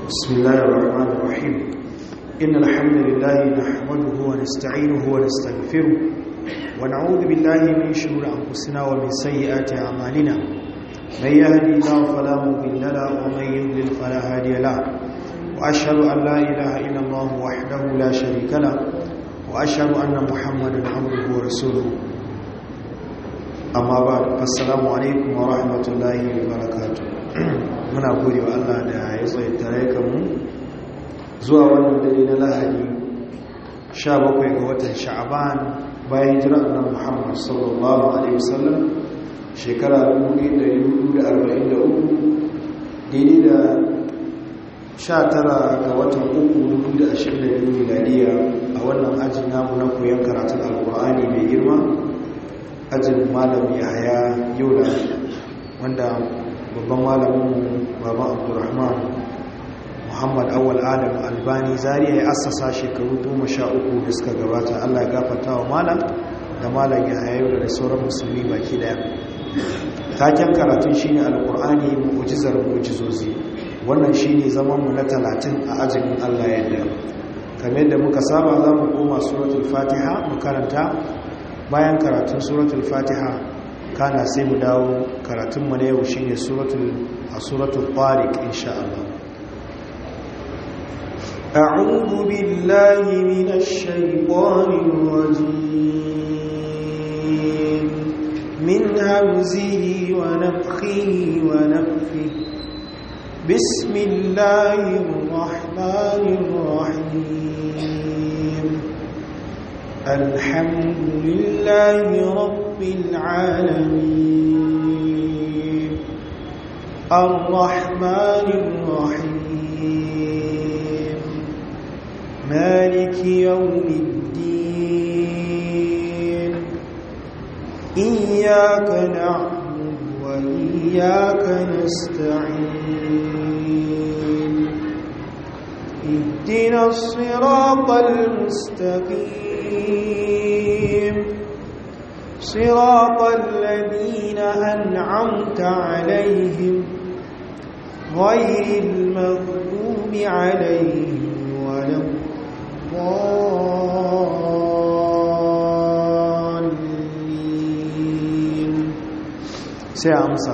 بسم الله الرحمن الرحيم إن الحمد لله نحمده ونستعينه ونستغفره ونعوذ بالله من شرور أنفسنا ومن سيئات أعمالنا من يهدي الله فلا مضل له ومن يضلل فلا هادي له وأشهد أن لا إله إلا الله وحده لا شريك له وأشهد أن محمدا عبده ورسوله amma ba assalamu alaikum wa rahmatullahi wa barakatu muna gode wa Allah da ya tsaye tare kanmu zuwa wannan dare na lahadi 17 ga watan sha'aban bayan jira annabi Muhammad sallallahu alaihi wasallam shekara 1443 daidai da 19 ga watan 3 2022 miladiya a wannan ajin namu na koyon karatun alkur'ani mai girma ajin malam yahaya yola wanda babban malamin baban abdurrahman muhammad awal adam albani zariya ya assasa shekaru goma sha uku da suka gabata allah ya gafata wa malam da malam yahaya yola da sauran musulmi baki daya taken karatun shine alkur'ani mu'jizar mu'jizozi wannan shine zaman mu na talatin a azumin allah yadda kamar yadda muka saba za mu koma suratul fatiha mu karanta bayan karatun suratul fatiha kana sai mu dawo karatunmu na yau shine suratul a suratul tariq insha Allah أعوذ بالله من الشيطان الرجيم من همزه ونفخه ونفخه بسم الله الرحمن الرحيم الحمد لله رب العالمين الرحمن الرحيم مالك يوم الدين إياك نعبد وإياك نستعين اهدنا الصراط المستقيم صراط الذين أنعمت عليهم غير المغضوب عليهم ولا الضالين سيامسا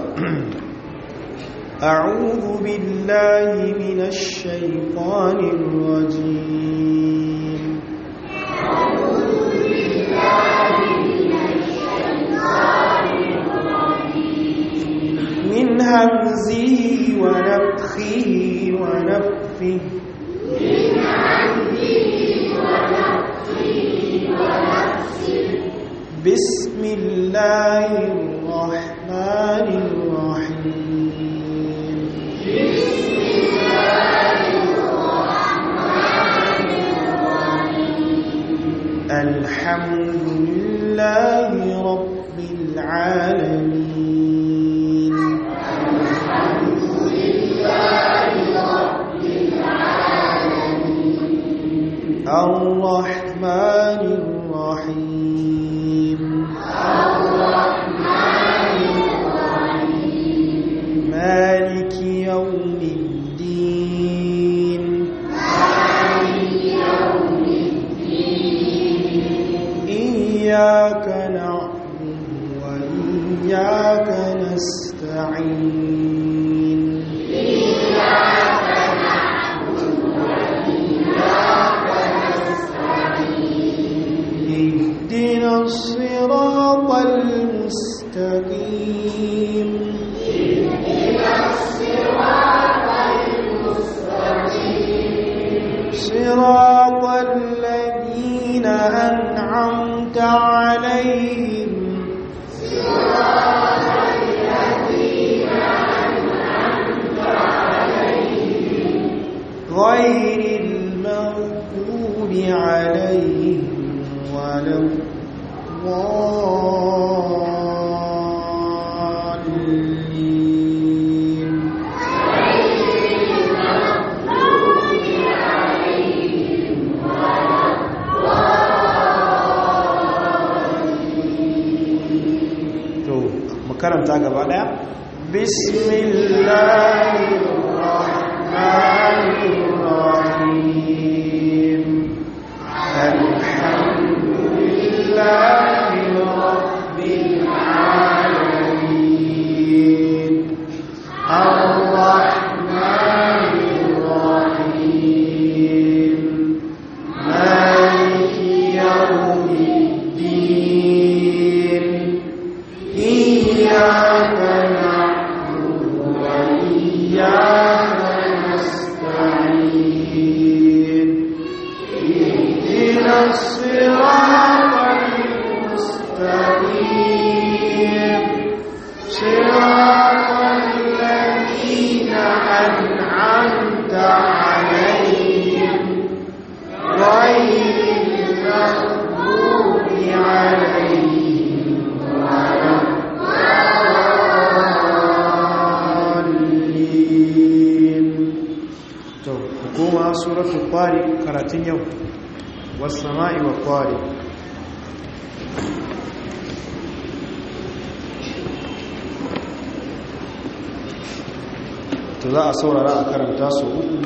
أعوذ بالله من الشيطان الرجيم أعوذ بالله من الشيطان الرجيم من همزه ونفخه ونفثه من همزه ونفخه ونفثه بسم الله الرحمن الرحيم بسم الله الرحمن الرحيم الحمد لله رب العالمين الحمد لله رب العالمين الرحمن الرحيم الرحمن الرحيم مالك يوم الدين مالك يوم الدين إياك نعبد وإياك نستعين إياك نعبد وإياك نستعين اهدنا الصراط المستقيم اهدنا الصراط المستقيم صراط الذين أنعمت عليهم صراط الذين أنعمت عليهم غير المغضوب عليهم ولا الضالين غير المغضوب عليهم ولا الضالين to mu karanta gaba daya bismillahir rahmanir أنعمت عليهم غير المغضوب عليهم ولا الضالين to hukuma suratul tariq karatun yau was sama'i wat tariq to za a saurara a karanta su uku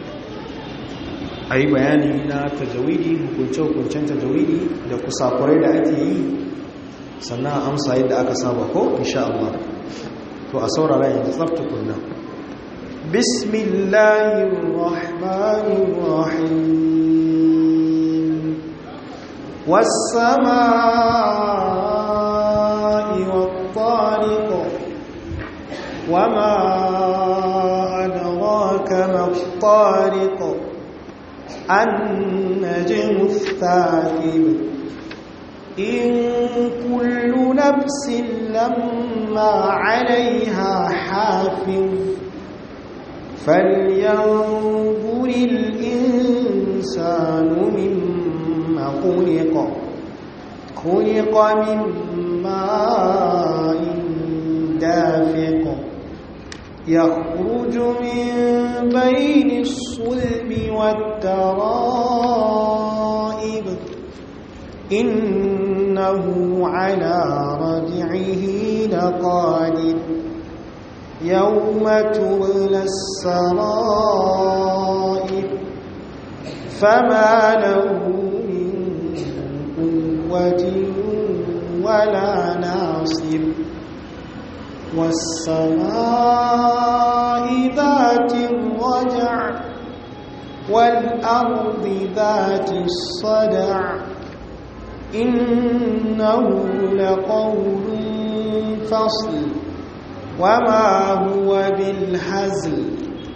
a yi bayani na tajawidi hukunce-hukuncen tajawidi da kusakurai da ake yi sannan amsa yadda aka saba ko insha Allah to a saurara yanzu tsafta kunna bismillahirrahmanirrahim was-samaa'i wat-tariq wama adraka mat-tariq النجم الثاقب إن كل نفس لما عليها حافظ فلينظر الإنسان مما خلق خلق من ماء دافق يخرج من بين الصلب والترائب إنه على رجعه لقادر يوم تبلى السرائر فما له من قوة ولا ناصر والسماء ذات الرجع والأرض ذات الصدع إنه لقول فصل وما هو بالهزل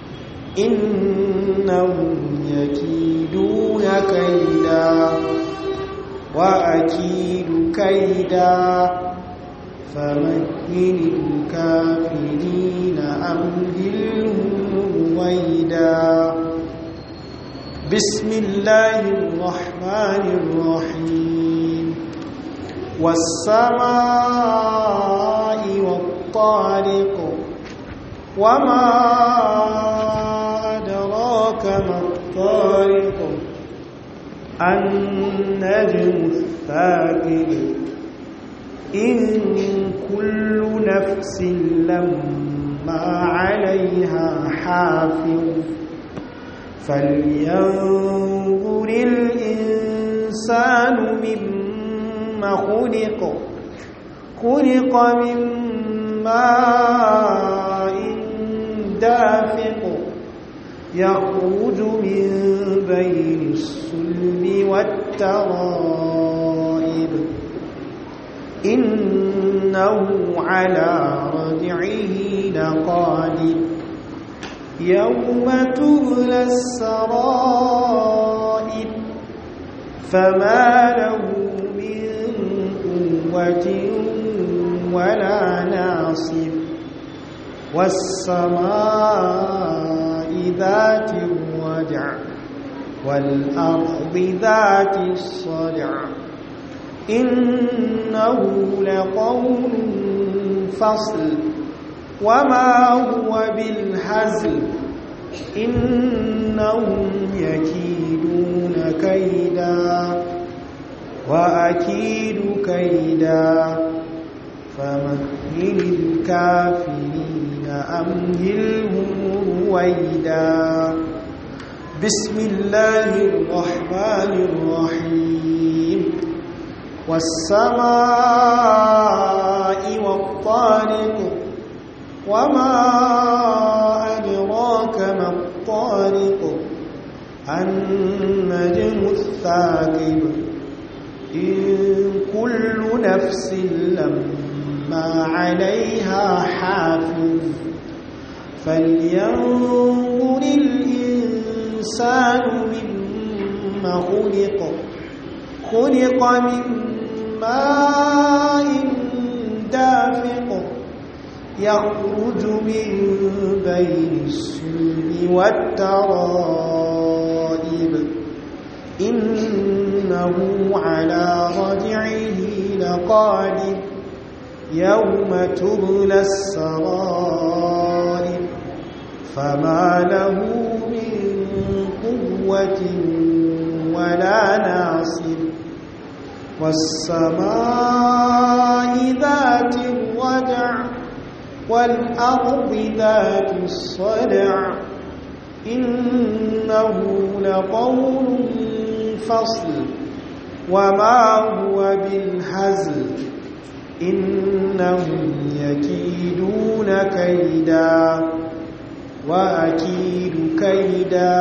إنهم يكيدون كيدا وأكيد كيدا فمهل الكافرين أمهلهم رويدا بسم الله الرحمن الرحيم والسماء والطارق وما أدراك ما الطارق النجم الثاقب إن كل نفس لما عليها حافظ فلينظر الإنسان مما خلق خلق من ماء دافق يخرج من بين الصلب والترائب إنه على رجعه لقادر يوم تبلى السرائر فما له من قوة ولا ناصر والسماء ذات الرجع والأرض ذات الصدع إنه لقول فصل وما هو بالهزل إنهم يكيدون كيدا وأكيد كيدا فمهل الكافرين أمهلهم رويدا بسم الله الرحمن الرحيم والسماء والطارق وما أدراك ما الطارق النجم الثاقب إن كل نفس لما عليها حافظ فلينظر الإنسان مما خلق خلق من ماء دافق يخرج من بين السلم والترائب إنه على رجعه لقادر يوم تبلى السرائر فما له من قوة ولا ناصر والسماء ذات الرجع والأرض ذات الصدع إنه لقول فصل وما هو بالهزل إنهم يكيدون كيدا وأكيد كيدا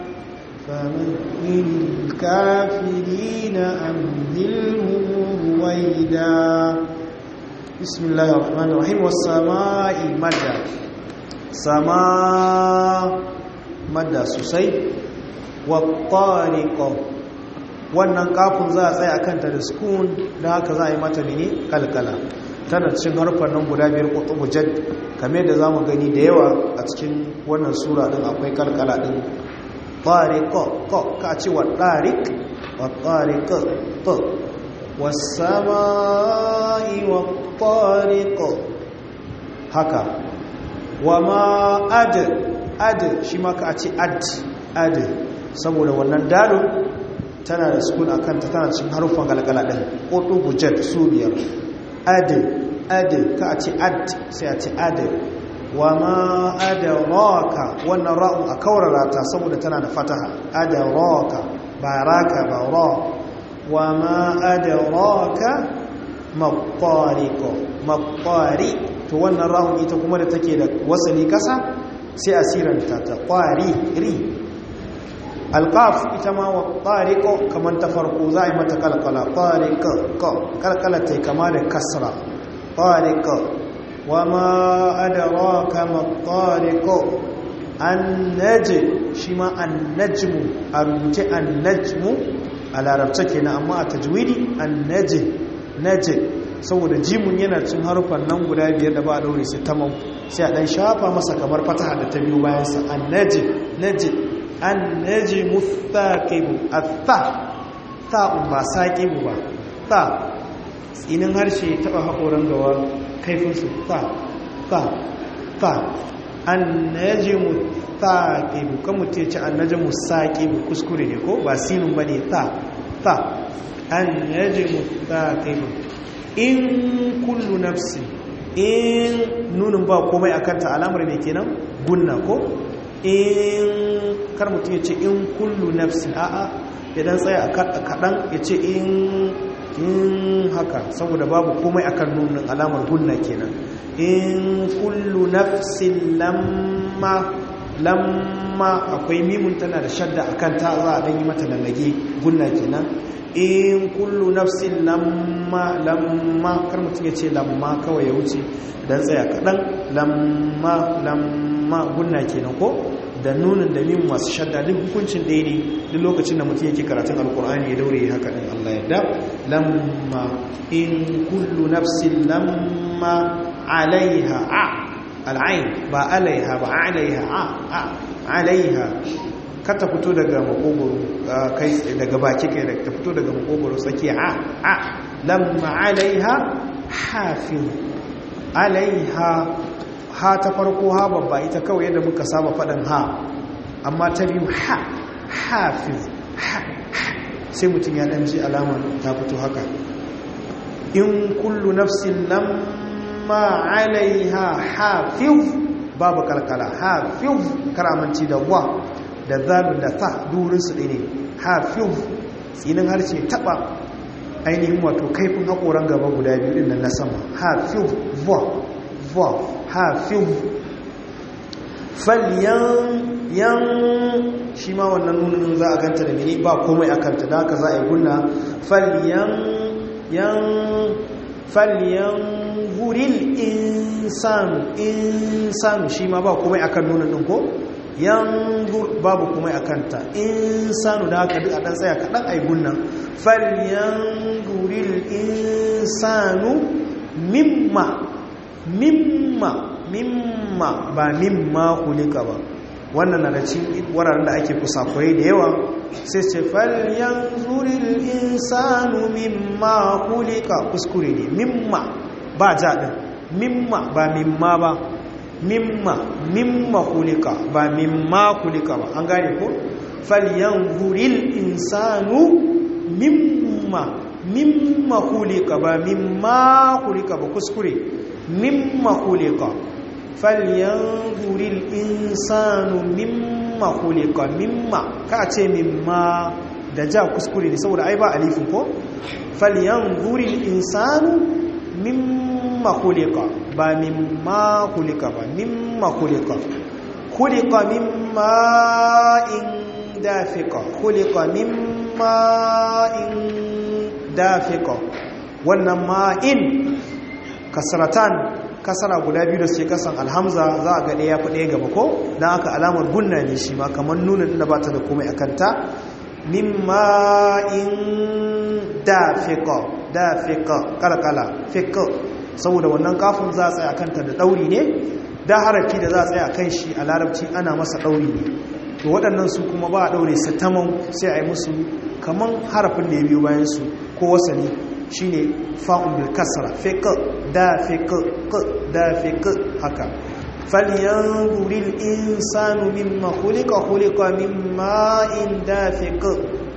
فمهل الكافرين أمهلهم رويدا بسم الله الرحمن الرحيم والسماء مدى سماء مدى سوسي والطارق wannan kafin za a tsaye a kanta da sukun da haka za a yi mata mini kalkala tana cikin harfar nan guda biyar kutubu jad kamar da za mu gani da yawa a cikin wannan sura din akwai kalkala din tariq ko ka ce wa tariq wa tariq to was-samai wat-tariq haka wa ma ad ad shi ma ka ce ad ad saboda wannan dalil tana da sukun a kanta tana cikin haruffan galgala ɗin ƙoto bujet su biyar adil adil ka a ce ad sai a ce adil wa ma adaraka wannan ra'un a kaurara ta saboda tana da fataha adaraka ba raka ba ra wa ma adaraka maƙwariko maƙwari to wannan ra'un ita kuma da take da wasali kasa sai a siranta ta ƙwari ri alƙaf ita ma wa ƙariƙo kamar ta farko za a yi mata kalkala ƙariƙo kalkala ta kama da kasra ƙariƙo wa ma adara kama ƙariƙo an naje shi ma an najmu a rubuce an najmu a larabta ke na amma a tajwidi an naje naje saboda jimun yana cin harufan nan guda biyar da ba a ɗaure su tamam sai a ɗan shafa masa kamar fataha da ta biyu bayansa an naje naje annajmu thaqibu atha ta'un ba saqibu ba ta tsinin harshe taba hakoran gawa kaifin su ta ta ta annajmu thaqibu kan mutum ce annajmu saqibu kuskure ne ko ba sinin bane ta ta annajmu thaqibu in kullu nafsi in nunin ba komai akan ta alamar me kenan gunna ko in kar mutum ya ce in kullu nafsin a'a idan tsaya a kaɗan ya ce in haka saboda babu komai akan nunin alamar gunna kenan in kullu nafsin lamma lamma akwai mimun tana da shadda akan ta za a ɗan yi mata lallage gunna kenan in kullu nafsin lamma lamma kar mutum ya ce lamma kawai ya wuce idan tsaya kaɗan lamma lamma gunna kenan ko da nunin da min masu shadda duk hukuncin ɗaya ne duk lokacin da mutum yake karatun alkur'ani ya daure haka ɗin Allah yadda lamma in kullu nafsin lamma alaiha a al'ain ba alaiha ba alaiha a a alaiha kata fito daga makogoro kai daga baki kai ta fito daga makogoro tsakiya a a lamma alaiha hafiz alaiha ha ta farko ha babba ita kawai yadda muka saba faɗin ha amma ta biyu ha hafiz ha sai mutum ya ɗan ji alama ta fito haka in kullu nafsin lamma alaiha hafiz babu kalkala hafiz karamanci da wa da zalu da ta durinsu ɗaya ne hafiz tsinin harshe taɓa ainihin wato kaifin haƙoran gaba guda biyu ɗin na sama hafiz va va hafiz falyan yan shi ma wannan nunin za a ganta da mini ba komai a kanta da haka za a yi gunna falyan yan falyan guril insanu insanu shi ma ba komai a kan nunin ɗin ko yan babu komai a kanta insanu da haka duk a ɗan tsaya kaɗan a yi gunna falyan guril insanu mimma mimma mimma ba mimma kulika ba wannan na da cikin wuraren da ake kusakurai da yawa sai ce falyan zuril insanu mimma kulika kuskure ne mimma ba jaɗin mimma ba mimma ba mimma mimma kulika ba mimma kulika ba an gane ko falyan zuril insanu mimma mimma kulika ba mimma kulika ba kuskure mimma kulika falyanzuril insanu mimma kulika mimma ka ce mimma da ja kuskure ne saboda ai ba alifin ko falyanzuril insanu mimma kulika ba mimma kulika ba mimma kulika kulika mimma in dafika kulika mimma in dafika wannan ma'in kasratan kasara guda biyu da suke kasan alhamza za a ga ɗaya fi ɗaya gaba ko don aka alamar gunna ne shi ma kamar nuna inda ba ta da komai a kanta mimma in dafika dafika kalkala fika saboda wannan kafin za a tsaya kanta da ɗauri ne da harafi da za a tsaya kan shi a larabci ana masa ɗauri ne to waɗannan su kuma ba a ɗaure su tamam sai a yi musu kaman harafin da ya biyo bayansu ko wasani shi ne fa'un bil kasra fiƙa da fiƙa da fiƙa haka falyanzuril insanu mimma khuliqa khuliqa mimma in dafiq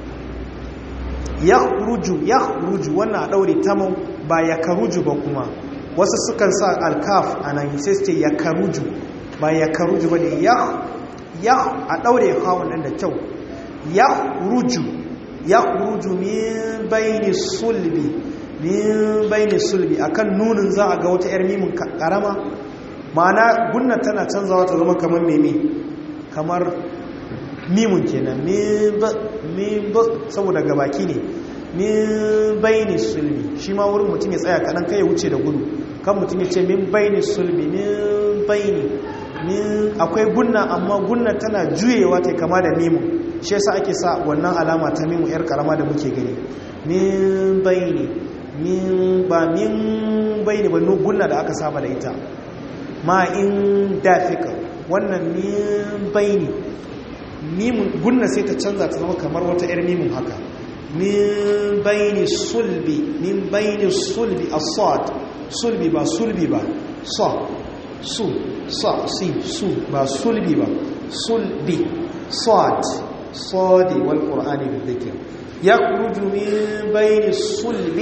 yakhruju yakhruju wannan daure tamam ba yakaruju ba kuma wasu sukan sa alkaf anan sai su ce yakaruju ba yakaruju ba ne ya a daure hawun nan da kyau yakhruju yakhruju min bayni sulbi min bayni sulbi akan nunin za a ga wata yar mimin karama ma'ana gunna tana canzawa ta zama kamar meme kamar mimun kenan min ba saboda gabaki ne min bayni sulbi shi ma wurin mutum ya tsaya kaɗan kai ya wuce da gudu kan mutum ya ce min bayni sulbi min bayni min akwai gunna amma gunna tana juyewa ta kama da mimun shi yasa ake sa wannan alama ta mimu yar karama da muke gani min bayni min ba min bayni ba gunna da aka saba da ita ma in dafika wannan min bayni mimun gunna sai ta canza ta zama kamar wata yar mimun haka min bayni sulbi min bayni sulbi as-sad sulbi ba sulbi ba sa su sa si su ba sulbi ba sulbi sad صاد والقرآن بالذكر يخرج من بين الصلب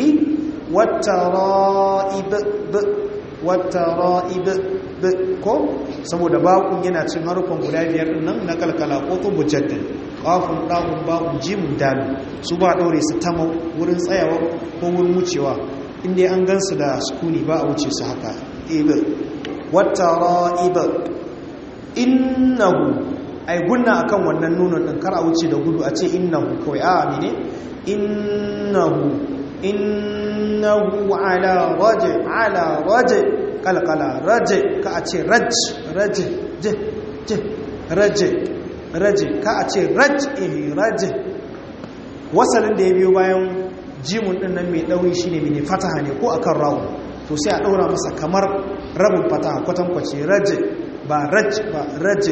والترائب ب والترائب ب ko saboda bakun yana cin harufan guda biyar din nan na kalkala ko to mujaddal qafun da'un ba'un jimun dal su ba daure su ta wurin tsayawa ko wurin wucewa inda an gansu da sukuni ba a wuce su haka ib wattara'ib innahu ai gunna akan wannan nunon din kar a wuce da gudu a ce innahu kawai a amine innahu innahu ala raji ala raji kalkala raji ka a ce raj raji je je raji raji ka a ce raj eh raji wasalin da ya biyo bayan jimun din nan mai dauri shine mene fataha ne ko akan rawu to sai a daura masa kamar rabin fataha kwatankwace raji ba raj ba raji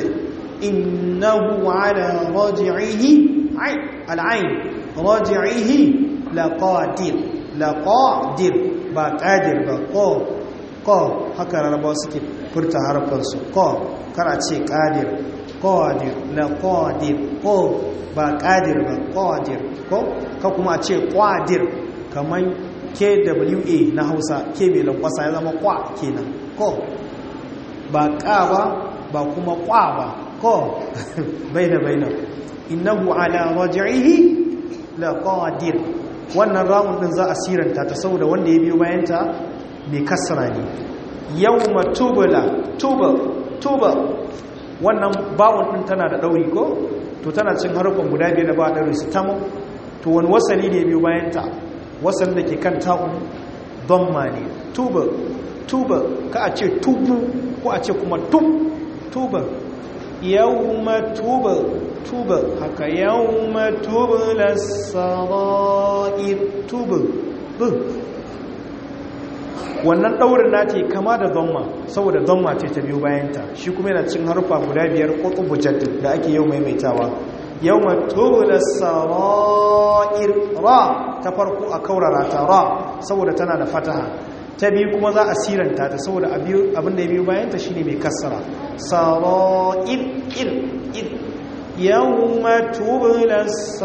إنه على رجعه العين رجعه لقادر لقادر با قادر با قا قا haka rarraba suke furta harfansu qa kara ce qadir qadir la qadir ko ba qadir ba qadir ko ka kuma a ce qadir kaman KWA na Hausa ke mai lankwasa ya zama kwa kenan ko ba ka ba ba kuma kwa ba ko baina baina innahu ala raj'ihi laqadir wannan rawun din za a siranta ta saboda wanda ya biyo bayan ta mai kasra ne yawma tubla tuba tuba wannan bawon din tana da dauri ko to tana cin harufan guda biyar da ba dauri su tamu to wani wasali ne biyo bayan ta wasan da ke kan ta'un dhamma ne tuba tuba ka a ce tubu ko a ce kuma tub tuba yawma tuba tuba haka yawma tubla sarair tuba bu wannan daurin nata kama da dhamma saboda dhamma ce ta biyo bayanta shi kuma yana cin harfa guda biyar qutubu jadd da ake yau maimaitawa yawma tubla sarair ra ta farko a kaurara ta ra saboda tana da fataha ta biyu kuma za a siranta ta saboda abin da ya biyo bayanta shine mai kassara sarair il il yawma tubla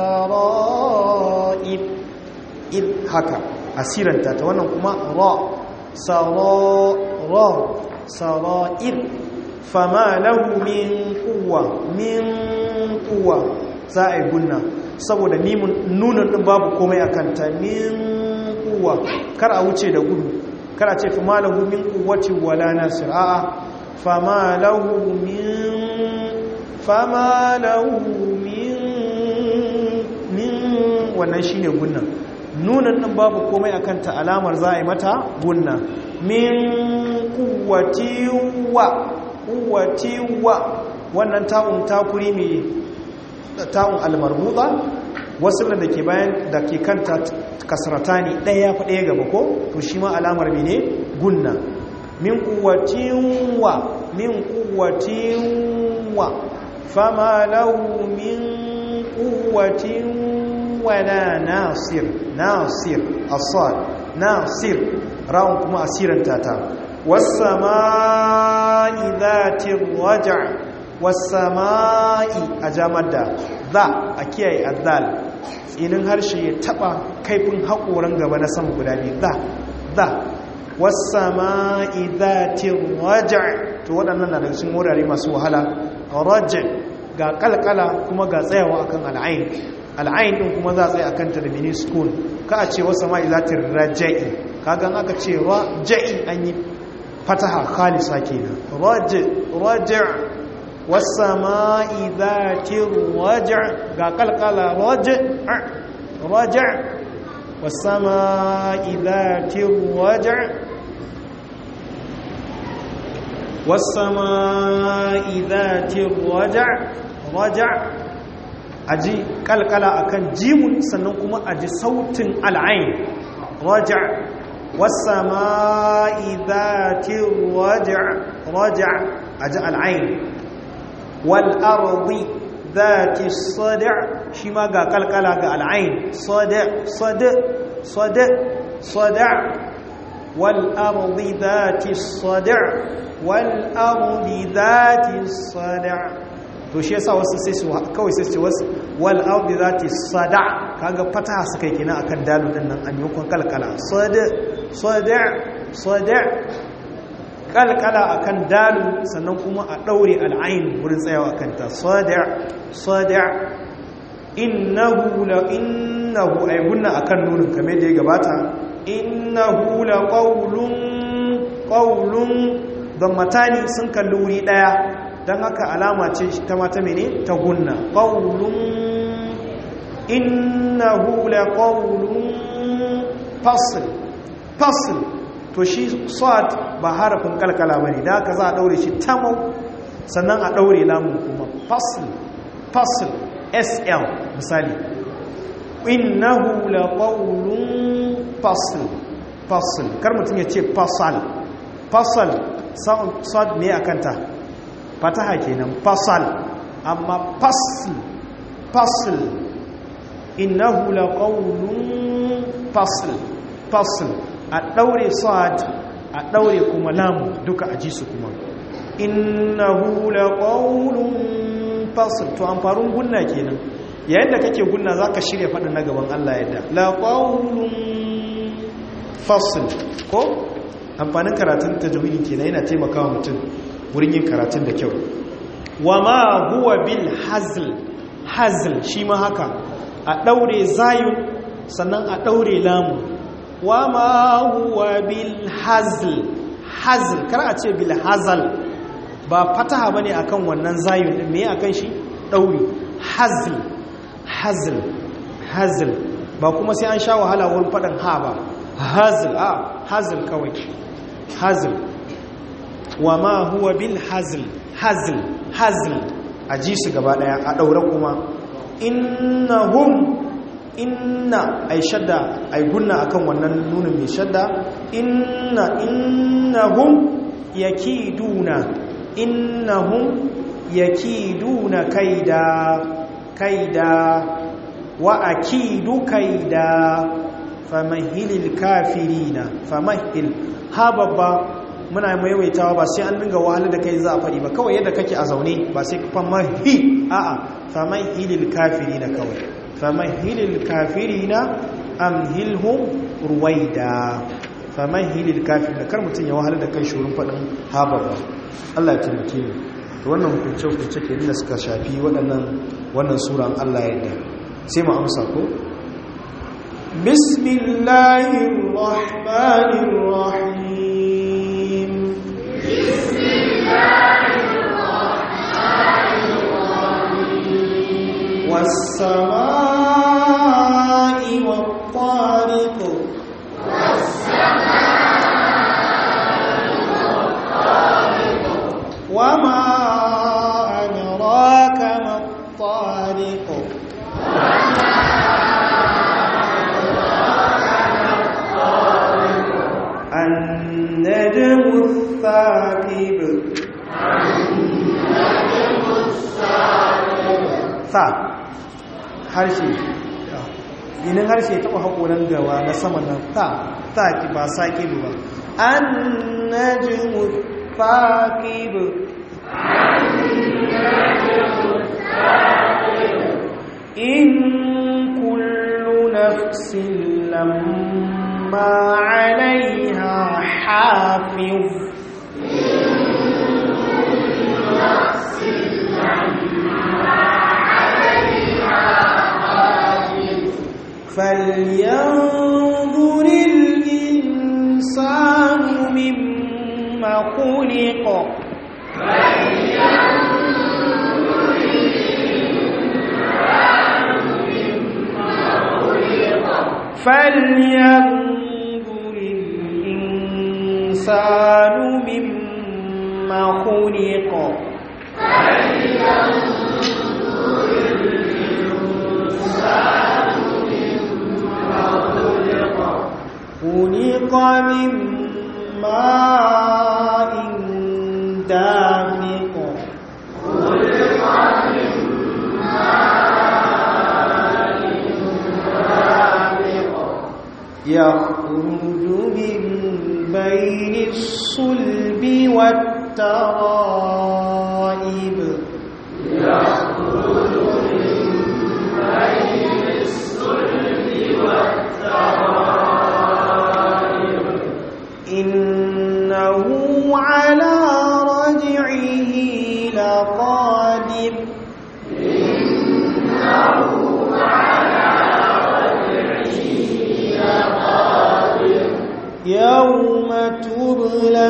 sarair il haka asiranta ta wannan kuma ra sarara sara'ir fama lahu min quwwa min quwwa za a yi gunna saboda nunan din babu komai akan ta min quwwa kar a wuce da gudu kar a ce fama lahu min quwwati wala nasir a'a fama lahu min fama lahu min min wannan shine gunnan nunan ɗin babu komai a kanta alamar za a yi mata gunna min kuwatiwa kuwatiwa wannan ta'un takuri mai ta'un almarbuta wasu da ke bayan da ke kanta kasrata ne ɗaya fa ɗaya gaba ko to shi ma alamar mene gunna min kuwatiwa min kuwatiwa fama lahu min kuwatiwa ولا ناصر ناصر الصاد ناصر راون كما أسيرا تاتا والسماء ذات الرجع والسماء أجامد ذا أكيي الذال tsinin harshe ya taba kaifin haƙoran gaba na sama guda biyu za za wasama'i zatin raja to waɗannan na daga cikin wurare masu wahala raja ga kalkala kuma ga tsayawa akan al'ain al'ayin ɗin kuma za a tsaye a kanta da mini school ka a ce wasu ma'i za ta raja'i kagan aka ce raja'i an yi fataha khalisa kenan raja' wasu ma'i za ta raja' ga kalkala raja' raja' wasu ma'i za ta raja' wasu ma'i za ta raja' raja' aji kalkala akan jimun sannan kuma aji sautin al'ain raja wasama'i dhati raja raja aji al'ain wal ardi dhati sada shi ma ga kalkala ga al'ain sada sada sada sada wal ardi dhati sada wal ardi dhati sada to shi yasa wasu sai su kawai sai su wasu wal ardi zati sada kaga fataha suka yi kina akan dalu din nan amikon kalkala sada sada sada kalkala akan dalu sannan kuma a daure al'ain wurin tsayawa akan ta sada sada innahu la innahu ay gunna akan nunin kamar da ya gabata innahu la qawlun qawlun don matani sun kalli wuri daya don haka alama ce ta mata mene ta gunna ƙaunun innahu la ƙaunun fasil fasil to shi swat ba harafin kalkala ba ne da haka za a ɗaure shi tamau sannan a ɗaure lamun kuma fasil fasil sl misali innahu la ƙaunun fasil fasil kar mutum ya ce fasal fasal swat ne a kanta fataha kenan fasal amma fasl fasl innahu laqawlun fasl fasl a daure sad a daure kuma lam duka a ji su kuma innahu laqawlun fasl to amfarun gunna kenan yayin da kake gunna zaka shirya fadin na gaban Allah yadda laqawlun fasl ko amfanin karatun tajwidi kenan yana taimakawa mutum wurin yin karatun da kyau wa ma huwa bil hazl hazl shi ma haka a daure zayun sannan a daure lamu wa ma huwa bil hazl hazl kar a ce bil hazal ba fataha bane akan wannan zayun din me akan shi dauri hazl hazl hazl ba kuma sai an sha wahala wurin fadan ha ba hazl a hazl kawai hazl wa ma huwa bil hazl hazl hazl a ji su gaba daya a daure kuma innahum inna ai shadda ai gunna akan wannan nunin mai shadda inna innahum yakiduna innahum yakiduna kaida kaida wa akidu kaida famahilil kafirina famahil ha babba muna maimaitawa ba sai an dinga wahalar da kai za a faɗi ba kawai yadda kake a zaune ba sai famahi a'a famahilil kafirina kawai famahilil kafirina amhilhum ruwaida famahilil kafirina kar mutum ya wahalar da kai shurin faɗin ha babba Allah ya taimake ni to wannan hukunce-hukunce ke da suka shafi waɗannan wannan suran Allah yadda sai mu amsa ko bismillahir rahmanir rahim bismillahir rahmanir rahim was-samaa'i wat-tariq was-samaa'i wat-tariq wama adraka mat-tariq النجم الثاقب النجم الثاقب sa harshe ginin harshe taɓa haƙoran gawa na sama nan ta ta ki ba saƙi ba an najimu faƙib in kullu nafsin lamma alaiha hafiz فلينظر الإنسان مما خلق فلينظر الإنسان مما خلق خلق من ماء دافق يخرج من بين الصلب والترائب إنه على رجعه لقادر يوم تبلى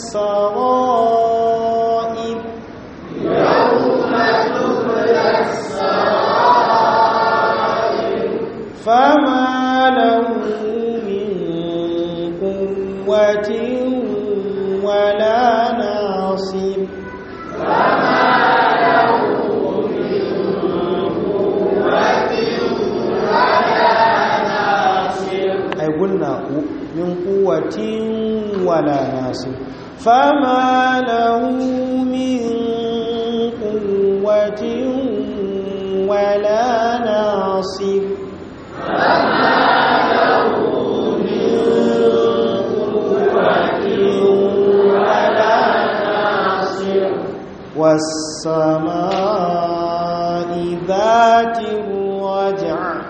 السرائر فما له من قوة ولا ناصر أي قلنا من قوة ولا ناصر فما له من قوة ولا ناصر والسماء ذات الرجع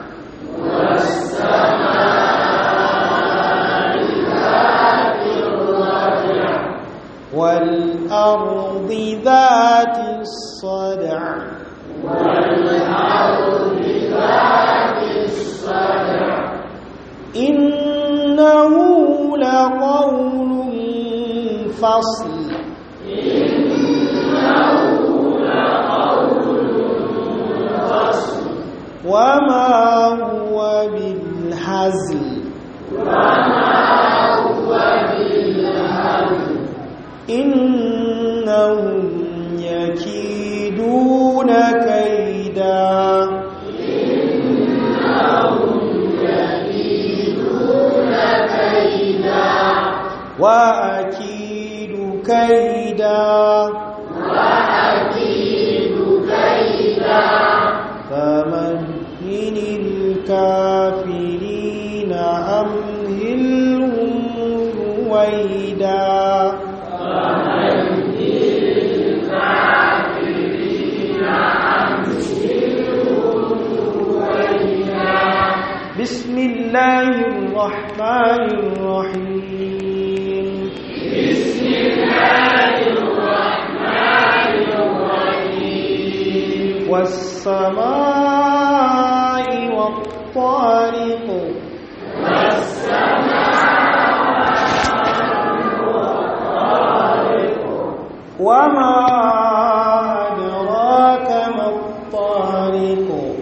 والأرض ذات الصدع إنه لقول فصل وما هو بالحزل إنهم يكيدون كيدا الكافرين أمهلهم رويدا بسم الله الرحمن الرحيم بسم الله الرحمن الرحيم والسماء والطارق وما أدراك ما الطارق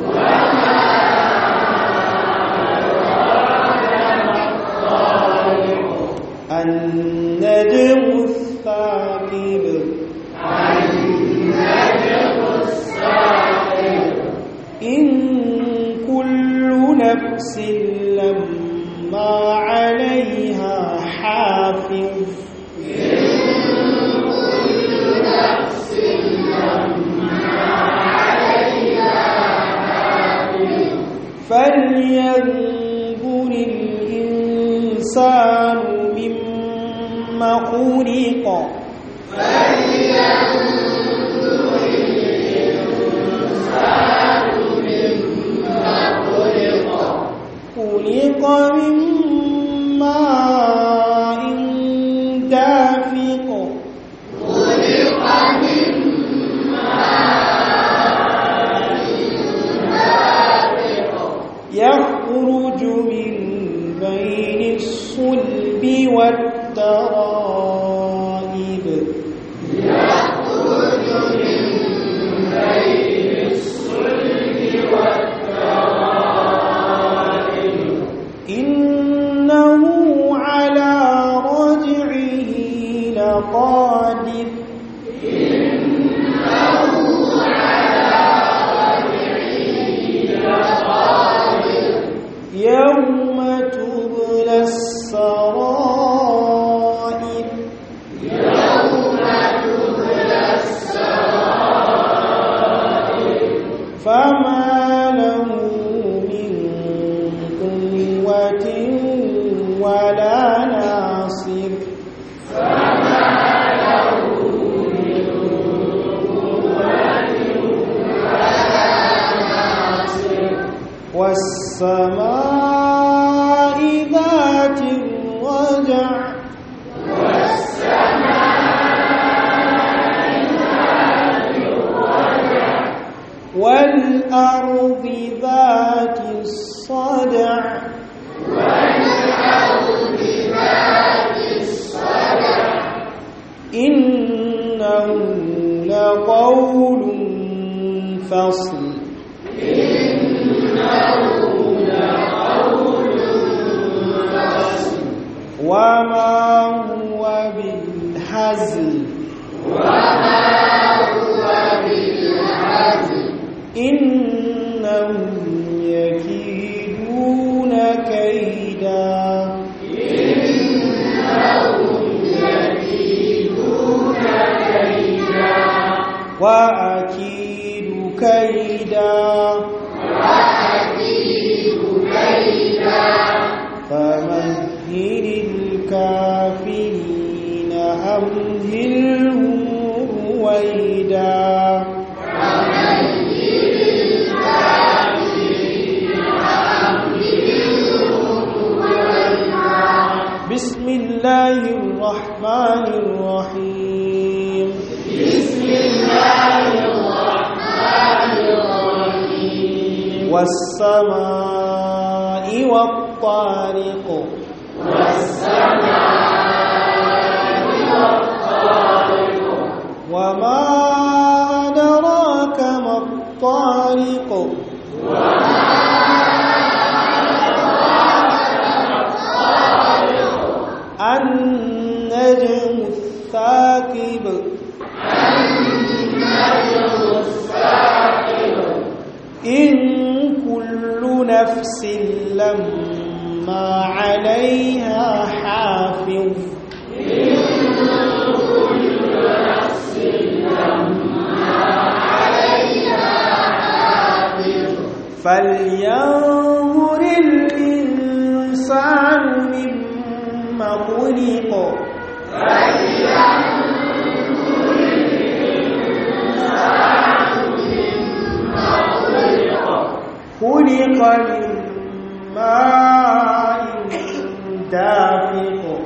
النجم الثاقب إن كل نفس لما عليها حافظ فلينظر الإنسان مما خلق خلق من ماء دافق يخرج من بين الصلب والترائب إنه على رجعه لقادر يوم تبلى السرائر فما له من قوة ولا ناصر والسماء ذات الرجع والأرض ذات الصدع إنه لقول فصل وما هو بالحزن إنهم يكيدون كيدا وأكيد كيدا فمهل الكافرين أمهلهم رويدا بسم الله الرحمن الرحيم بسم الله الرحمن الرحيم والسماء والطارق وما أدراك ما الطارق النجم الثاقب إن كل نفس لما عليها حافظ فلينظر الإنسان مما خلق خلق من ماء دافق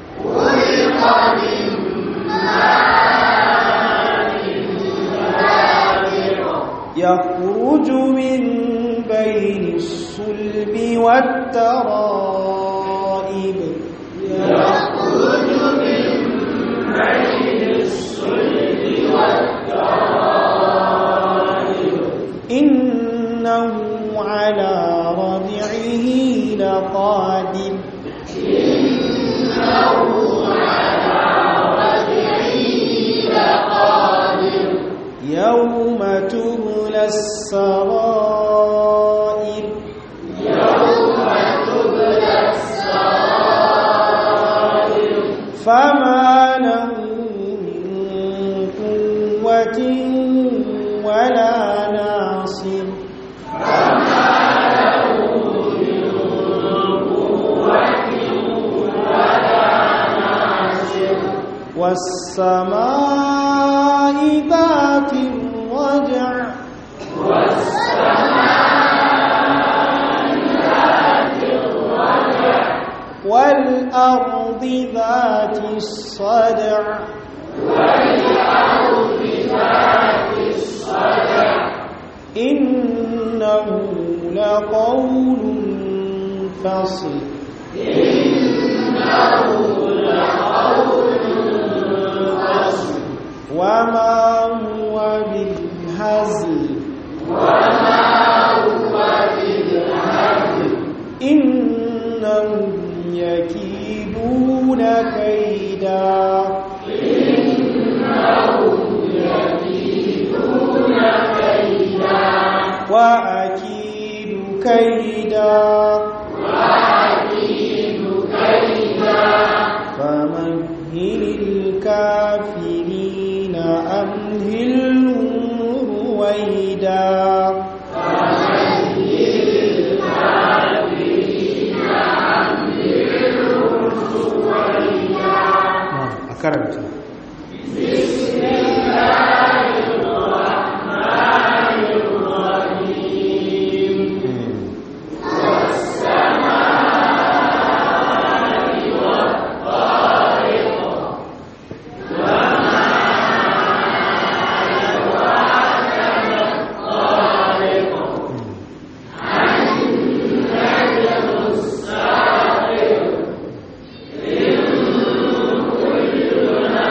يخرج من بين الصلب والترائب يخرج من بين الصلب والترائب إنه على رجعه لقادر إنه على رجعه لقادر يوم تبلى السرائر يوم تبلى السرائر فما له من قوة ولا ناصر فما له من قوة ولا ناصر والسماء ذات الرجع والسماء ذات الرجع والأرض ذات الصدع والأرض ذات الصدع إنه لقول فصل إنه لقول فصل وما هو بالهزل وما هو بالهزل إنهم يكيدون كيدا إنهم يكيدون كيدا وأكيد كيدا وأكيد كيدا فمهل الكافرين أمهلهم رويدا a karanta كل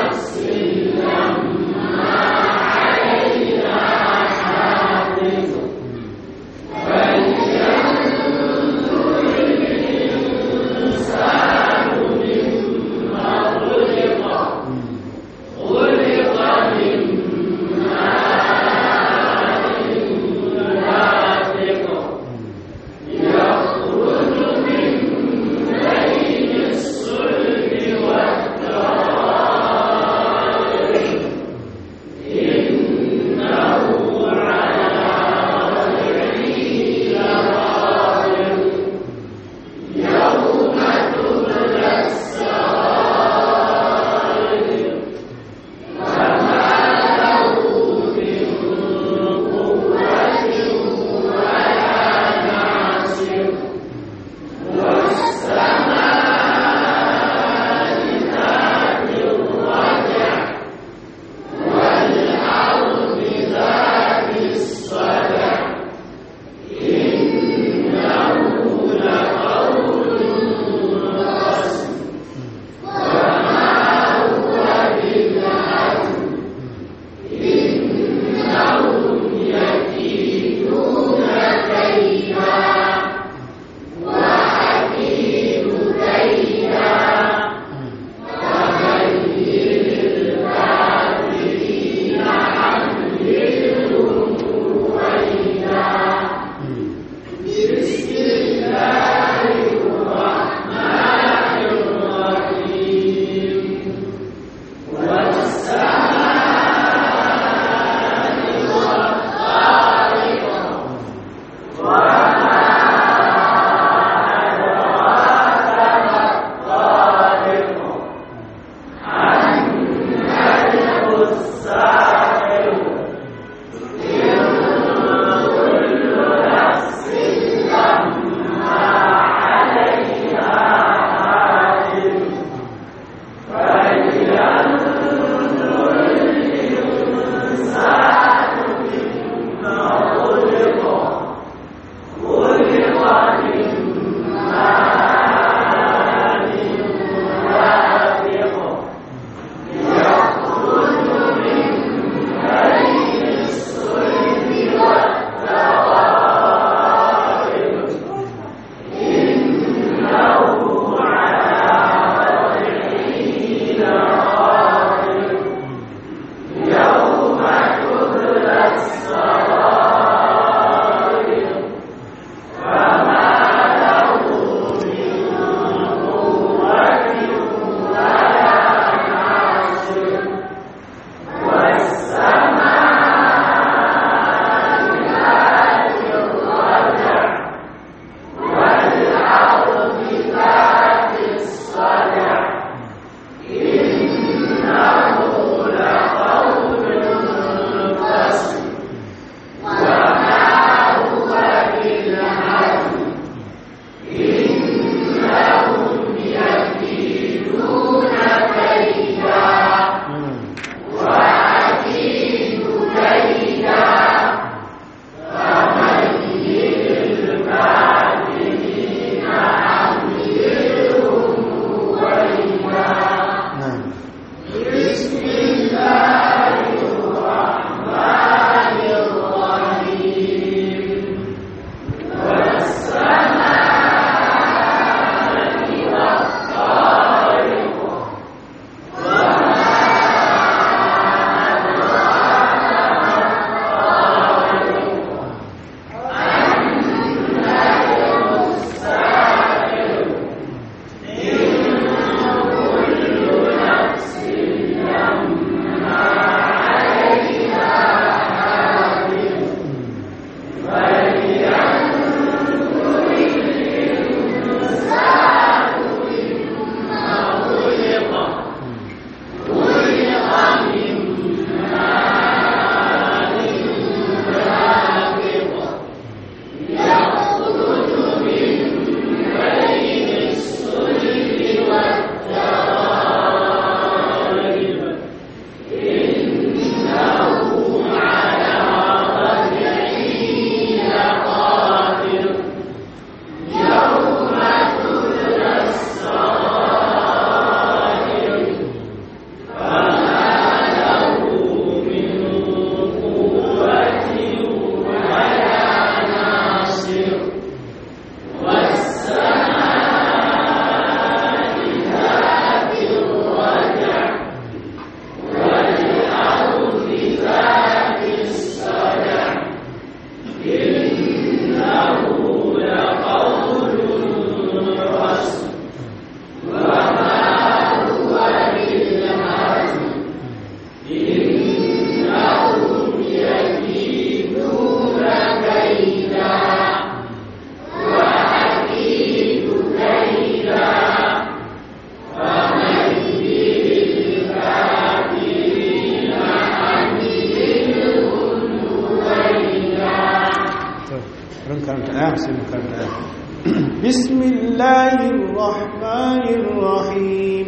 ran karanta aya sai mu karanta aya بسم الله الرحمن الرحيم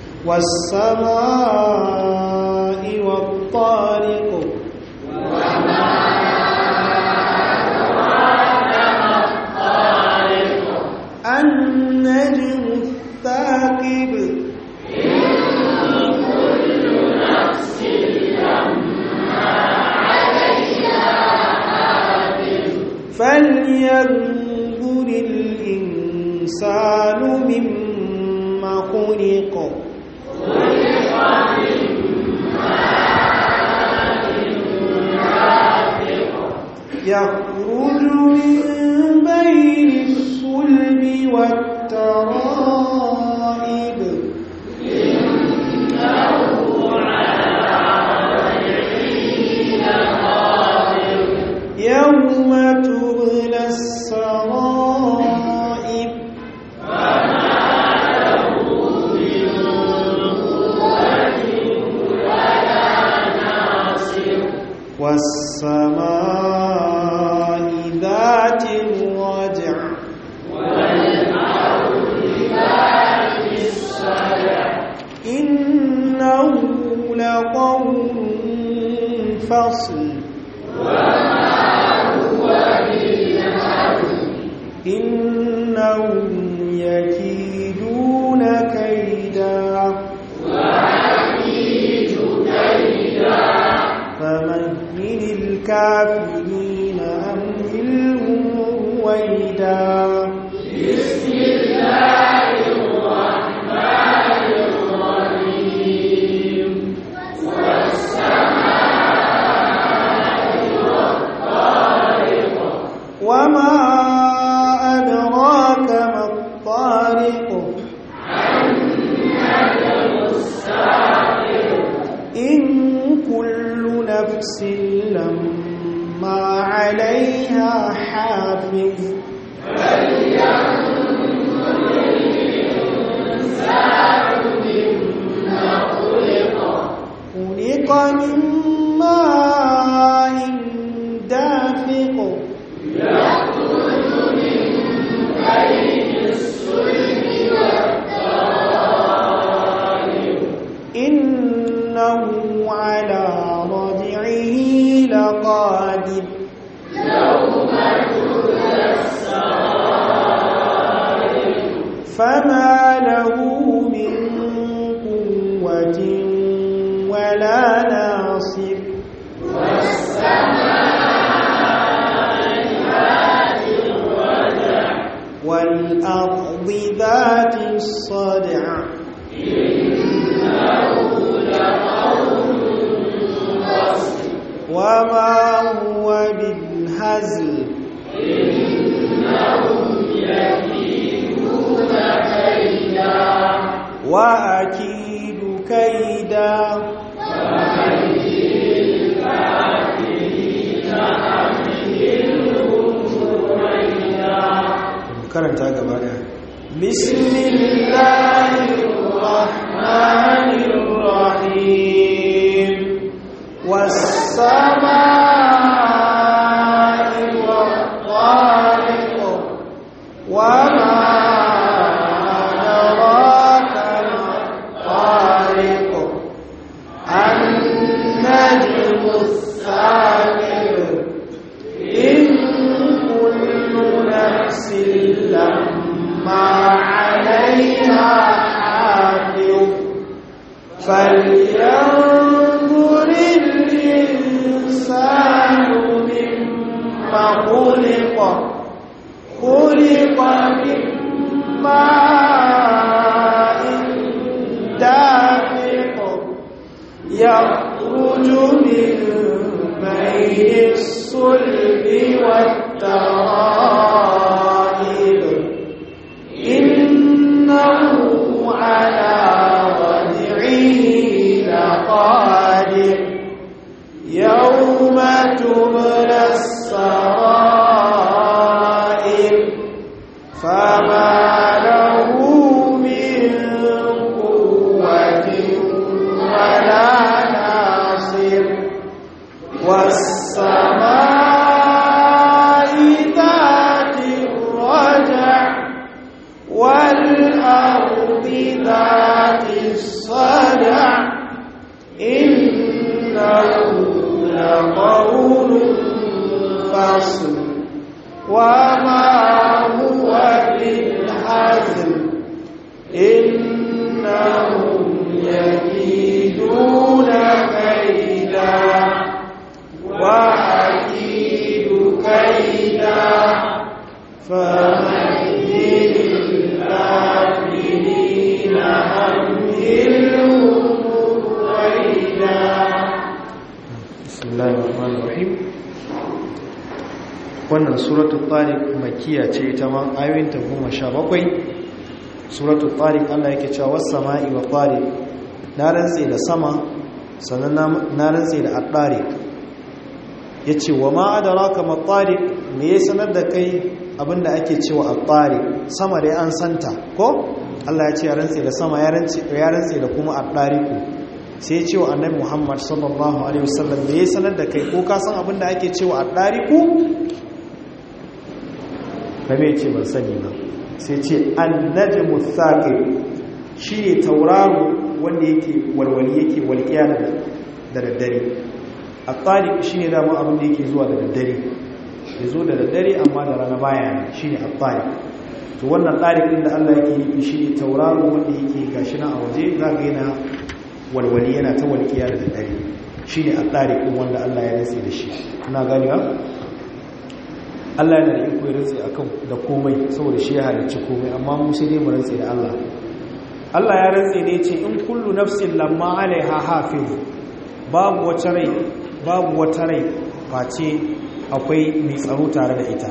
والسماء والطارق النجم الثاقب فلينظر الإنسان مما خلق يخرج من بين الصلب والترائب يوم تبلى السرائر والسماء ذات الرجع إنه لقول فصل إنهم يكيدون كيدا فمهل الكافرين أمهلهم رويدا وما أدراك ما الطارق إن كل نفس لما عليها حافظ خلق من ماء دافق إنه على رجعه لقادر فما له من قوة ولا ناصر والأرض ذات الصدع وما هو بالهزل وأكيد كيدا karanta gaba daya بسم الله الرحمن الرحيم والسماء والطارق وما أدراك ما الطارق النجم الثاقب إن كل نفس لما عليها حافظ فلينظر الإنسان مما خلق خلق من ماء دافق يخرج من بين الصلب والترائب إنه على رجعه لقادر يوم تبلى السرائر فما له من قوة ولا ناصر والسماء ذات nasr وما هو بالحزن إنهم يكيدون كيدا وأكيد كيدا فمهل الكافرين أمهلهم رويدا بسم الله الرحمن الرحيم wannan suratul tariq makiya ce ita ma ayoyinta goma sha bakwai suratul tariq Allah yake cewa was sama'i wa tariq na rantse da sama sannan na rantse da at-tariq yace wa ma adraka ma tariq me ya sanar da kai abinda ake cewa at-tariq sama dai an santa ko Allah ya ce ya rantse da sama ya rantse ya rantse da kuma at-tariq sai ya ce wa annabi Muhammad sallallahu alaihi wasallam me ya sanar da kai ko ka san abinda ake cewa at-tariq na mai ce ban sani ba sai ce annajmu thaqib shine tauraro wanda yake walwali yake walƙiya da daddare at-tariq shine dama abin da yake zuwa da daddare ya zo da daddare amma da rana baya shine at-tariq to wannan tariq din da Allah yake yi shine tauraro wanda yake gashi na a waje za ga yana walwali yana ta walƙiya da daddare shine at-tariq din wanda Allah ya rantsi da shi ina gani ba Allah yana da iko ya rantse akan da komai saboda shi ya halicci komai amma mu sai dai mu rantse da Allah Allah ya rantse ne ce in kullu nafsin lamma alaiha hafiz babu wata rai babu wata rai face akwai mai tsaro tare da ita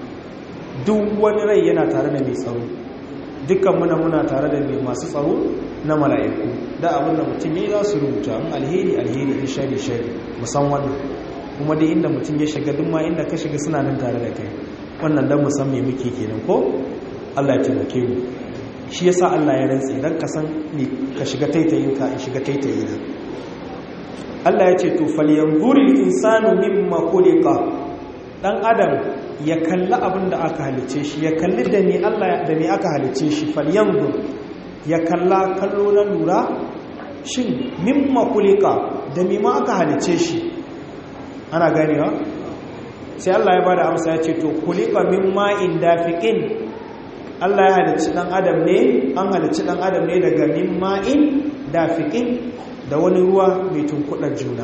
duk wani rai yana tare da mai tsaro dukkan muna muna tare da mai masu tsaro na mala'iku da abin da mutum ya za su rubuta in alheri alheri in shari shari musan wannan kuma dai inda mutum ya shiga duk ma inda ka shiga suna nan tare da kai wannan dan musan me muke kenan ko Allah ya taimake mu shi yasa Allah ya rantse dan ka san me ka shiga taitayin ka in shiga taitayin na Allah ya ce to falyanzuril insanu mimma khuliqa dan adam ya kalli abin da aka halice shi ya kalli da me Allah da me aka halice shi falyanzur ya kalla kallo na lura shin mimma khuliqa da me ma aka halice shi ana ganewa sai Allah ya bada amsa ya ce to kulika min ma'in dafiqin Allah ya halicci dan adam ne an halicci dan adam ne daga min ma'in dafiqin da wani ruwa mai tunkudar juna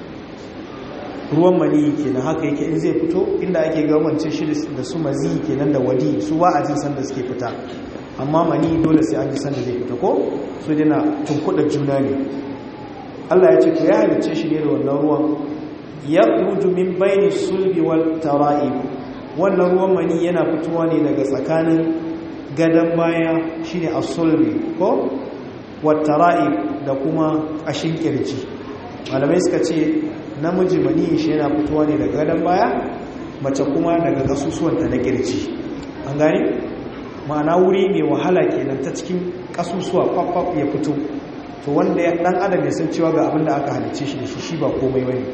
ruwan mani kenan haka yake in zai fito inda ake gamance shi da su mazi kenan da wadi su ba a jin sanda suke fita amma mani dole sai an ji sanda zai fita ko su dina tunkudar juna ne Allah ya ce to ya halicce shi ne da wannan ruwan ya min baini sulbi wal tara'ib wannan ruwan mani yana fitowa ne daga tsakanin gadan baya shine as-sulbi ko wat tara'ib da kuma kashin kirji malamai suka ce namiji mani shi yana fitowa ne daga gadan baya mace kuma daga kasusuwanta na kirji an gane ma'ana wuri mai wahala kenan ta cikin kasusuwa kwakwaf ya fito to wanda ya dan adam ya san cewa ga abin da aka halicce shi da shi shi ba komai bane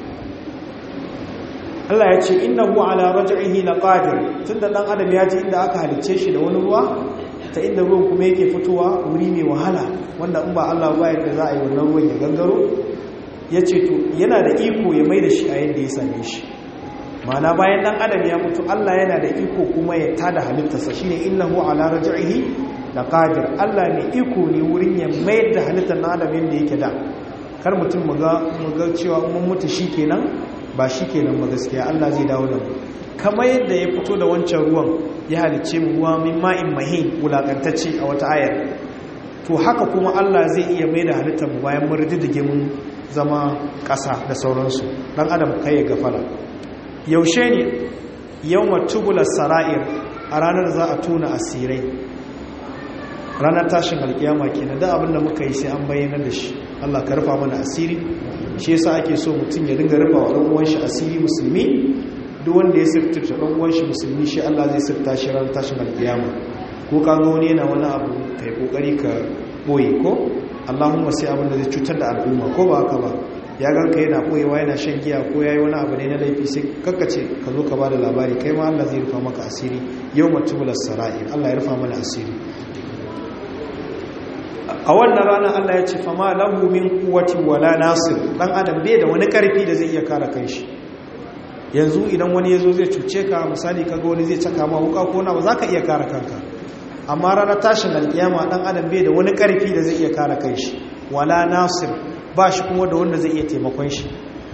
Allah ya ce innahu ala raj'ihi laqadir tunda dan adam ya ji inda aka halicce shi da wani ruwa ta inda ruwan kuma yake fitowa wuri mai wahala wanda in ba Allah ba yadda za a yi wannan ruwan ya gangaro ya ce to yana da iko ya mai da shi a yadda ya same shi mana bayan dan adam ya mutu Allah yana da iko kuma ya tada halittarsa shine innahu ala raj'ihi laqadir Allah ne iko ne wurin ya mayar da halittar dan adam yadda yake da kar mutum mu ga mu ga cewa mun mutu shikenan ba shikenan ba gaskiya Allah zai dawo da mu kamar yadda ya fito da wancan ruwan ya halicce mu ruwa min ma'in mahin wulakantacce a wata ayar to haka kuma Allah zai iya mai da halittar mu bayan mun riddige mun zama ƙasa da sauransu dan adam kai ya gafala yaushe ne yau matubular sara'ir a ranar za a tuna asirai ranar tashin alkiyama kenan da abinda muka yi sai an bayyana da shi Allah ka rufa mana asiri shi yasa ake so mutum ya dinga rufa wa dan uwan shi asiri musulmi duk wanda ya sirta dan uwan shi musulmi shi Allah zai sirta shi ranar tashin alkiyama ko ka ga wani yana wani abu kai kokari ka boye ko Allahumma sai abin da zai cutar da al'umma ko ba haka ba ya ganka yana koyewa yana shan giya ko yayi wani abu ne na laifi sai kakkace ka zo ka bada labari kai ma Allah zai rufa maka asiri yau matubulas sara'ir Allah ya rufa mana asiri a wannan rana Allah ya ce fama lahu min quwwati wala nasir dan adam bai da wani karfi da zai iya kare kanshi yanzu idan wani ya zo zai cuce ka misali kaga wani zai caka ma wuka ko na ba za ka iya kare kanka amma ranar tashin alkiyama dan adam bai da wani karfi da zai iya kare kai shi wala nasir ba shi kuma da wanda zai iya taimakon shi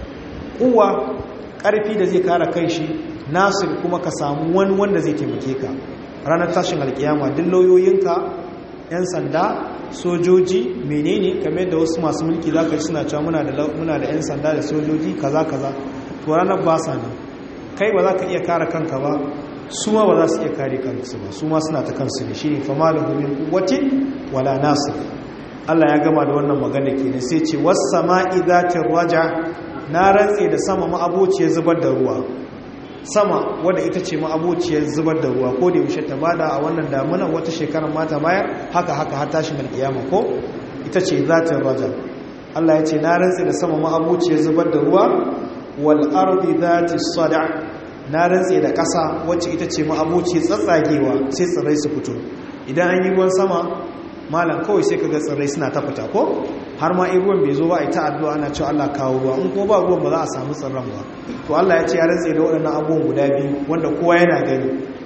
kuwa karfi da zai kare kai shi nasir kuma ka samu wani wanda zai taimake ka ranar tashin alkiyama duk lauyoyinka yan sanda sojoji menene kamar da wasu masu mulki za ka suna cewa muna da muna da yan sanda da sojoji kaza kaza to ranar ba sa nan kai ba za ka iya kare kanka ba su ma ba za su iya kare kansu ba su ma suna ta kansu ne shine fa malahu min quwwatin wala nasir Allah ya gama da wannan magana kenan sai ce was sama'i zatir raja na rantse da sama ma abociyar zubar da ruwa sama wadda ita ce ma'abociyar zubar da ruwa ko da yaushe ta bada a wannan damuna wata shekarar mata bayar haka haka har tashin alkiyama ko ita ce zatin raja Allah ya ce na rantsi da sama ma'abociyar zubar da ruwa wal ardi zati sada na rantsi da ƙasa wacce ita ce ma'abociyar tsatsagewa sai tsirrai su fito idan an yi ruwan sama malam kawai sai kaga tsirrai suna ta fita ko har ma in ruwan bai zo ba a ta addu'a ana cewa Allah kawo ruwa in ko ba ruwan ba za a samu tsirran ba to Allah ya ce ya rantse da waɗannan abubuwan guda biyu wanda kowa yana gani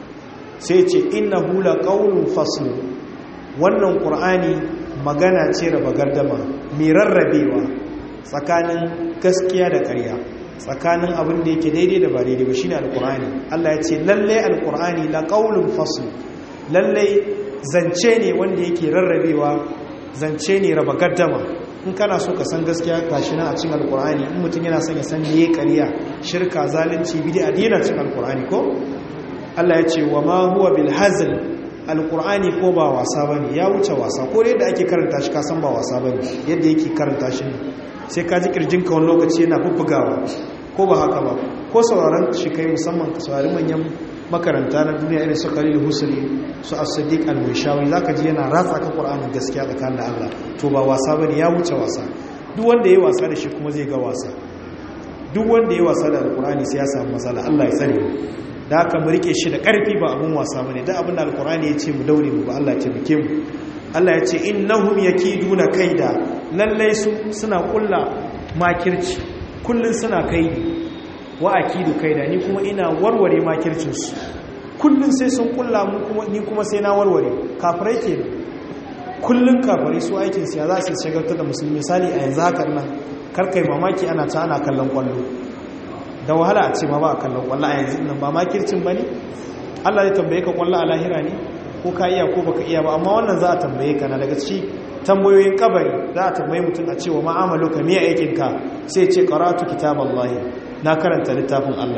sai ce innahu laqawlun fasl wannan qur'ani magana ce raba gardama mai rarrabewa tsakanin gaskiya da ƙarya tsakanin abin da yake daidai da ba daidai ba shine alqur'ani Allah ya ce lalle alqur'ani laqawlun fasl lalle zance ne wanda yake rarrabewa zance ne raba gaddama in kana so ka san gaskiya gashi nan a cikin alkur'ani in mutum yana son ya san meye ƙarya shirka zalunci bid'a dina cikin alkur'ani ko Allah ya ce wa ma huwa bil hazl alkur'ani ko ba wasa bane ya wuce wasa ko da yadda ake karanta shi ka san ba wasa bane yadda yake karanta shi ne sai ka ji kirjinka wani lokaci yana bubbugawa ko ba haka ba ko sauraron shi kai musamman ka saurari manyan makaranta na duniya irin su khalil husri su as-siddiq al-mishawi zaka ji yana ratsa ka qur'anin gaskiya tsakanin da Allah to ba wasa bane ya wuce wasa duk wanda yayi wasa da shi kuma zai ga wasa duk wanda yayi wasa da alqur'ani sai ya samu matsala Allah ya tsare da haka mu rike shi da karfi ba abun wasa bane da abin da alqur'ani ya ce mu daure mu ba Allah ya taimake mu Allah ya ce innahum yakiduna kaida lallai su suna kulla makirci kullun suna kaidi wa akidu kaida ni kuma ina warware makircinsu kullun sai sun kulla mu kuma ni kuma sai na warware kafirai ke kullun kafirai su aikin siya za su shagartar da musulmi misali a yanzu haka nan karkai mamaki ana ta ana kallon kwallo da wahala a ce ma ba a kallon kwallo a yanzu nan ba makircin ba ne allah zai tambaye ka kwallo a lahira ne ko ka iya ko baka iya ba amma wannan za a tambaye ka na daga ci tambayoyin kabari za a tambaye mutum a cewa ma'amalu ka miya aikinka sai ce karatu kitaballahi na karanta littafin Allah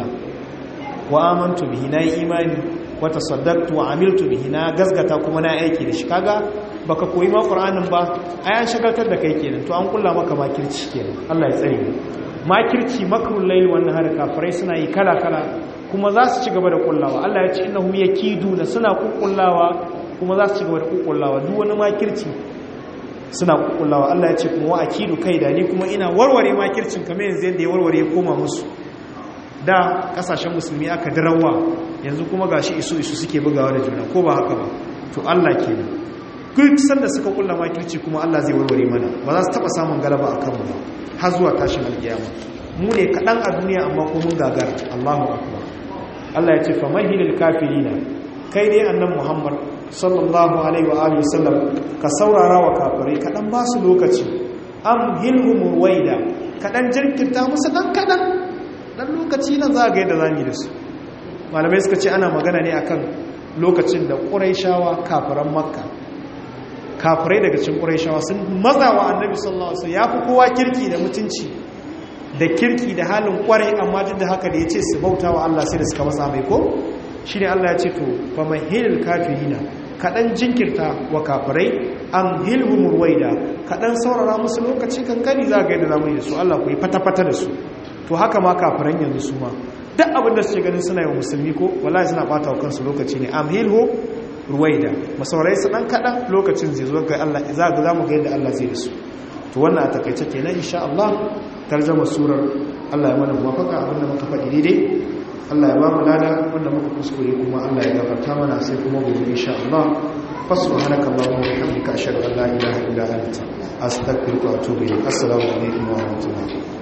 wa amantu bihi na yi imani wa tasaddaqtu wa amiltu bihi na gazgata kuma na aiki da shi kaga baka koyi ma Qur'anin ba ai an shagaltar da kai kenan to an kulla maka makirci kenan Allah ya tsare mu makirci makrul layl wannan har kafirai suna yi kala kala kuma za su ci gaba da kullawa Allah ya ce innahum yakiduna suna kukkullawa kuma za su ci gaba da kukkullawa duk wani makirci suna kukkullawa Allah ya ce kuma wa akidu kaida ni kuma ina warware makircin kamar yanzu yadda ya warware koma musu da kasashen musulmi aka darawa yanzu kuma gashi isu isu suke bugawa da juna ko ba haka ba to Allah kenan duk sanda suka kulla makirci kuma Allah zai warware mana ba za su taba samun galaba akan mu har zuwa tashin alkiyama mu ne kadan a duniya amma ko mun gagara Allahu akbar Allah ya ce fa mahilil kafirina kai dai annabi Muhammad sallallahu alaihi wa alihi wasallam ka saurara wa kafirai kadan ba su lokaci am hilhum waida kadan jirkirta musu dan kadan dan lokaci nan za ga yadda zamu yi da su malamai suka ce ana magana ne akan lokacin da quraishawa kafiran makka kafirai daga cikin quraishawa sun mazawa annabi sallallahu alaihi wasallam yafi kowa kirki da mutunci da kirki da halin kwarai amma duk da haka da yace su bauta wa Allah sai da suka masa mai ko shine Allah ya ce to fa mahilul kafirina kadan jinkirta wa kafirai an hilhum ruwaida kadan saurara musu lokaci kankani za ga yadda zamu yi da su Allah ku yi fata-fata da su to haka ma kafiran yanzu su ma duk abin da suke ganin suna yi wa musulmi ko wallahi suna bata wa kansu lokaci ne am hilhu ruwaida masaurai su dan kadan lokacin zai zo ga Allah za ga zamu ga yadda Allah zai da su to wannan a takaice kenan insha Allah tarjama surar Allah ya mana muwafaka abin da muka faɗi daidai Allah ya ba mu lada wanda muka kuskure kuma Allah ya gafarta mana sai kuma gobe insha Allah fasubhanaka allahumma wa bihamdika ashhadu an la ilaha illa anta astaghfiruka wa atubu ilayk assalamu alaikum wa rahmatullahi